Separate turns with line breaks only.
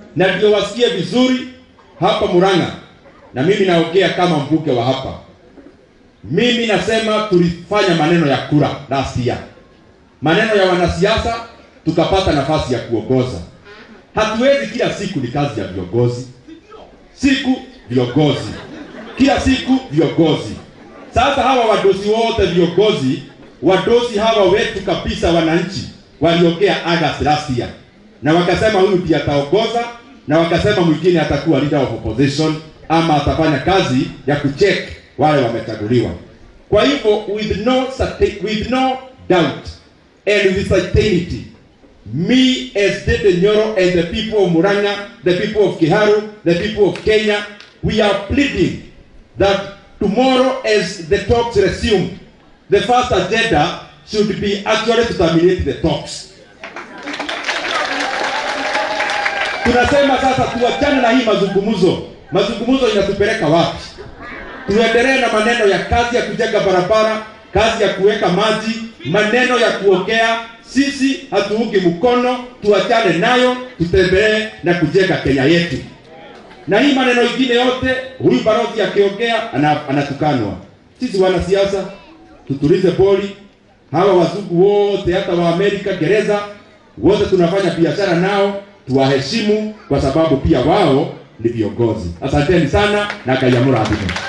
na ndio wasikie vizuri hapa Murang'a, na mimi naongea kama mbuke wa hapa. Mimi nasema tulifanya maneno ya kura last year, maneno ya wanasiasa, tukapata nafasi ya kuongoza. Hatuwezi kila siku, ni kazi ya viongozi, siku viongozi, kila siku viongozi. Sasa hawa wadosi wote viongozi, wadosi hawa wetu kabisa, wananchi waliongea August last year, na wakasema huyu ndiye ataongoza, na wakasema mwingine atakuwa leader of opposition ama atafanya kazi ya kucheck wale wamechaguliwa. Kwa hivyo with no certi- with no doubt and with certainty me as Dede Nyoro and the people of Murang'a, the people of Kiharu, the people of Kenya, we are pleading that tomorrow as the talks resume, the first agenda should be actually to terminate the talks. Tunasema sasa tuachane na hii mazungumzo. Mazungumzo inatupeleka wapi? Tuendelee na maneno ya kazi ya kujenga barabara, kazi ya kuweka maji, maneno ya kuongea. Sisi hatuungi mkono, tuachane nayo, tutembelee na kujenga Kenya yetu. Na hii maneno ingine yote, huyu balozi akiongea ana, anatukanwa. Sisi wanasiasa tutulize boli. Hawa wazungu wote, hata wa Amerika gereza, wote tunafanya biashara nao, tuwaheshimu kwa sababu pia wao ni viongozi. Asanteni sana na kayamura adhimu.